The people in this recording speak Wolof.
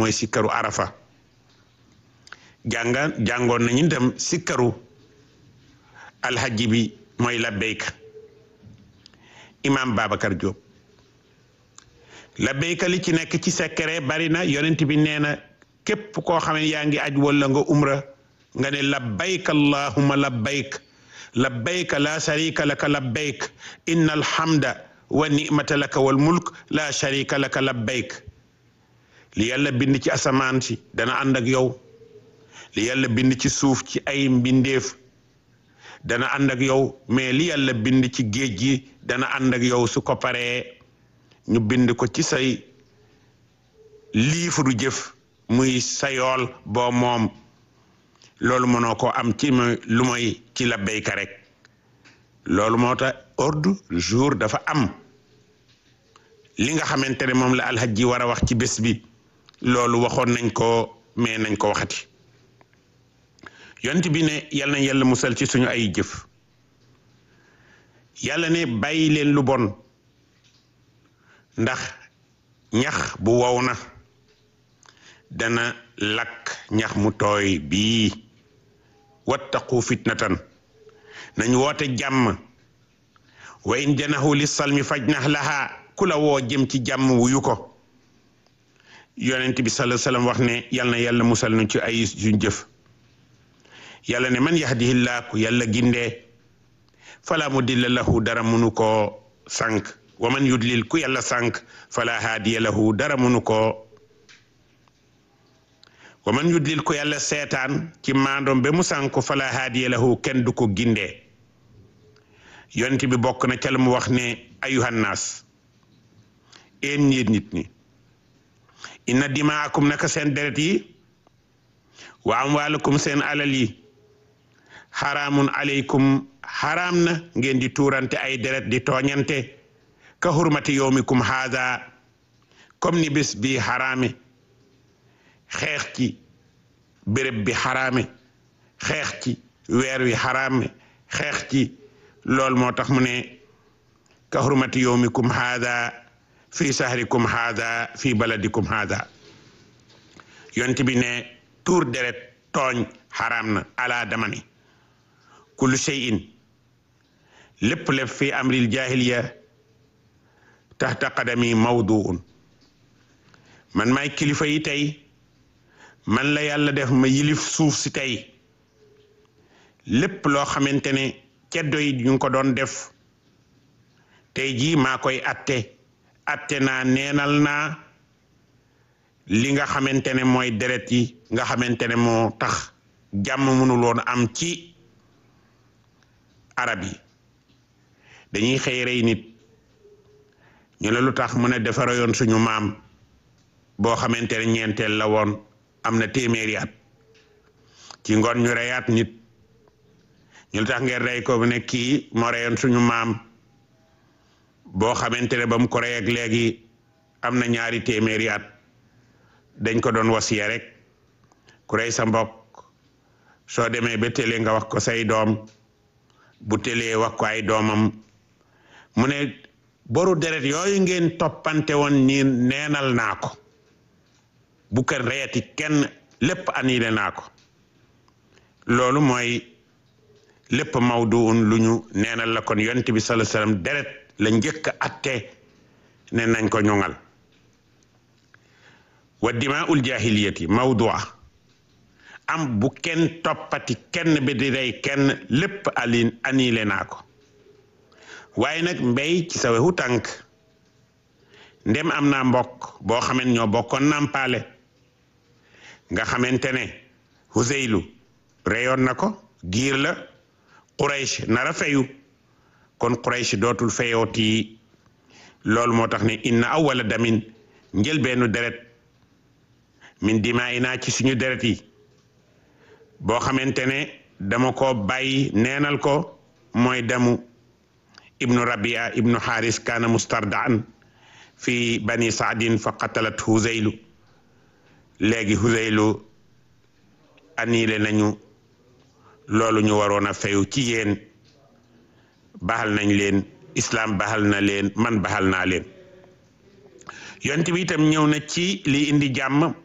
mooy sikkaru arafa jànga jàngoon nañu dem sikkaru alhaji bi mooy labbayka imam Babacar Diop labbayka li ci nekk ci sekkere bari na yonent bi nee na képp koo xam ne yaa ngi aj wala nga umra nga ne labbayka allahumma labbayk labbayka la sharika laka labbayk inna alhamda wa ni'mata laka wal mulk la sharika laka labbayk li yàlla bind ci asamaan si dana ànd ak yow li yàlla bind ci suuf ci ay mbindeef dana ànd ak yow mais li yàlla bind ci géej gi dana ànd ak yow su ko paree ñu bind ko ci say liifuru jëf muy sa yool boo moom loolu mënoo ko am ci lu mooy ci la béyka rek loolu moo tax ordre jour dafa am li nga xamante ne moom la alxajji war a wax ci bés bi loolu waxoon nañ ko mais nañ ko waxati yont bi ne yal na yàlla musal ci suñu ay jëf yàlla ne bàyyi leen lu bon ndax ñax bu wow na dana lakk ñax mu tooy bii wattaqu fitnatan nañ woote jàmm wa in janahu li salmi fajnah laha ku la woo jëm ci jàmm wuyu ko yonent bi sallallahu alayhi wasallam wax ne yal na yàlla musal nu ci ay suñ jëf yàlla ne man yahdihillah ku yàlla gindee fala mudilla lahu dara munu koo sànq wa man yudlil ku yàlla sànq fala haadiya lahu dara munu koo wa man yudlil ku yàlla seetaan ci maandoom ba mu sànq fala haadiya lahu kenn du ko gindee yonent bi bokk na ca la mu wax ne ayuhannaas een ñiit nit ñi inna dimaakum naka seen deret yi wa amwaalakum seen alal yi xaraamun aleykum xaraam na ngeen di tuurante ay deret di tooñante ka hurmati yowmikum haada comme ni bés bi xaraame xeex ci béréb bi xaraame xeex ci weer wi xaraame xeex ci loolu moo tax mu ne ka hurmati yowmikum haada fi sahrikum haada fi baladikum haada yont bi ne tuur deret tooñ xaraam na ala dama ni kullu shay'in lépp lépp fi amril jahiliya taxta qadami mawduun man maay kilifa yi tey man la yàlla def ma yilif suuf si tey lépp loo xamante ne ceddo yi ñu ngi ko doon def tey jii maa koy atte atte naa neenal naa li nga xamante ne mooy deret yi nga xamante ne moo tax jàmm mënul woon am ci arab yi dañuy xëy rey nit ñu ne lu tax mu ne defara yoon suñu maam boo xamante ne ñeenteel la woon am na téeméeri at ci ngoon ñu reyaat nit ñu lu tax ngeen rey ko bu ne kii moo reyoon suñu maam boo xamante ne ba mu ko rey ak léegi am na ñaari téeméeri at dañ ko doon wasiya rek ku rey sa mbokk soo demee ba télé nga wax ko say doom bu télé wax ko ay doomam mu ne boru deret yooyu ngeen toppante woon nii neenal naa ko bu ko reyati kenn lépp annulé naa ko loolu mooy lépp mawduun lu ñu neenal la kon yonent bi sallallahu alayhi wasallam deret la njëkk atte ne nañ ko ñoŋal wa dimaa'ul jaahiliyati mawdua am bu kenn toppati kenn bi di rey kenn lépp ali annulé naa ko waaye nag mbéy ci sa wewu tànk ndem am naa mbokk boo xamante ñoo bokkoon nampaale nga xamante ne Huzeylu reyoon na ko giir la Quraysh nara feyu kon Quraysh dootul feyooti loolu moo tax ne inna awwala damin njëlbeenu deret min dimaa inaa ci suñu deret yi boo xamante ne dama ko bàyyi neenal ko mooy damu ibnu rabia ibnu xaaris kaana mustardaan fi bani saadin fa qatalat huzaylu léegi huzaylu annulé nañu loolu ñu waroon a fayu ci yéen baxal nañ leen islam baxal na leen man baxal naa leen yonent bi itam ñëw na ci li indi jàmm